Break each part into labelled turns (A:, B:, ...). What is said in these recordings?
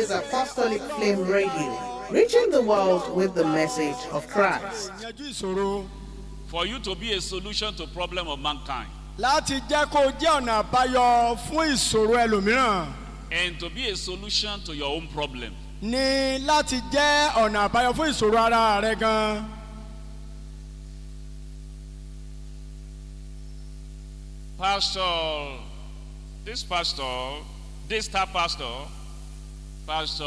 A: is Apostolic Flame Radio, reaching the world with the message of Christ.
B: yanjú ìṣòro
C: for you to be a solution to problem of mankind
B: láti jẹ́ kó jẹ́ ọ̀nà àbáyọ fún ìṣòro ẹlòmíràn
C: and to be a solution to your own problem.
B: ní láti jẹ́ ọ̀nà àbáyọ fún ìṣòro ara rẹ gan.
C: Pastor, this pastor, this star pastor, Pastor,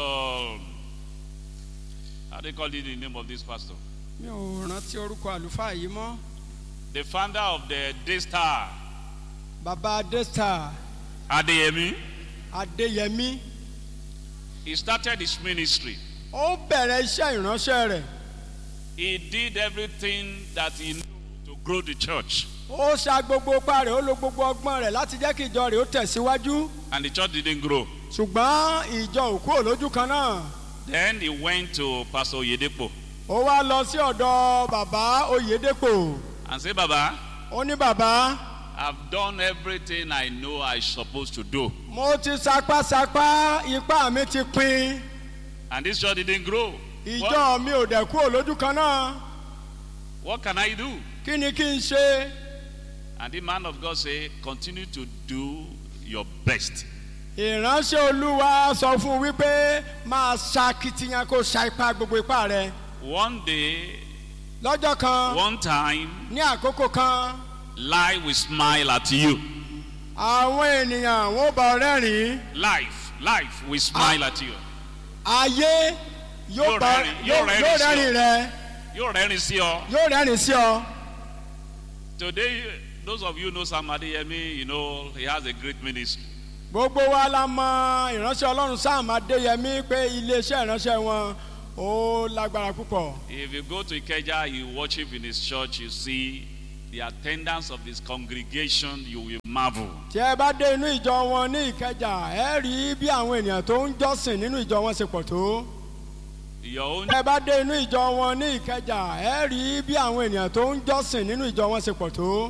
C: how do you call it the name of this pastor?
B: mi ò rántí orúkọ àlùfáà yìí mọ́
C: The founder of the Daystar,
B: baba adesta
C: Adeyemi,
B: adéyẹmí
C: he started his ministry.
B: ó bẹ̀rẹ̀ iṣẹ́ ìránṣẹ́ rẹ̀
C: He did everything that he knew to grow the church,
B: ó ṣa gbogbo ipá rẹ̀ ó lo gbogbo ọgbọ́n rẹ̀ láti jẹ́ kí ìjọ rẹ̀ ó tẹ̀síwájú
C: and the church didn't grow.
B: ṣùgbọ́n ìjọ ò kúrò lójú kan náà
C: Then he went to Pastor Oyedepo
B: ó wá lọ sí ọ̀dọ̀ bàbá oyèdèpò
C: and said, Baba,
B: ó ní bàbá
C: I've done everything I know I supposed to do.
B: mo ti sapásapá ipá mi ti pin
C: And this church didn't grow.
B: ìjọ
C: What,
B: mi ò dẹ̀ kúrò lójú kan náà
C: what can I do?
B: kí ni kí n ṣe
C: And the man of God said, Continue to do your best.
B: ìránṣẹ́ olúwa sọ fún un wípé máa ṣakitiyan kó ṣa ipá gbogbo ipá rẹ
C: One day,
B: lọ́jọ́ kan
C: one time,
B: ní àkókò kan
C: life will smile at you.
B: àwọn ènìyàn wọn ò bá ọ rẹ́rìn-ín
C: Life, life will smile at you.
B: ayé yóò
C: Yóò
B: bá
C: rẹ́rìn-
B: yóò
C: yóò rẹ́rìn
B: yóò
C: sí ọ.
B: rẹ́rìn rẹ
C: You're ready, see you.
B: yóò rẹ́rìn sí ọ.
C: Today, those of you know Sam Adeyemi, you know he has a great ministry.
B: gbogbo wa la mọ ìránṣẹ́ ọlọ́run sam adéyẹmí pé iléeṣẹ́ ìránṣẹ́ wọn ó lágbára púpọ̀.
C: If you go to Ikeja, you worship in his church, you see the attendance of his congregation, you will marvel.
B: tí ẹ bá dé inú ìjọ wọn ní ìkẹjà ẹ rí bí àwọn ènìyàn tó ń jọ́sìn nínú ìjọ wọn ṣe pọ̀ tó.
C: Your own
B: tí ẹ bá dé inú ìjọ wọn ní ìkẹjà ẹ rí bí àwọn ènìyàn tó ń jọ́sìn nínú ìjọ wọn ṣe pọ̀ tó.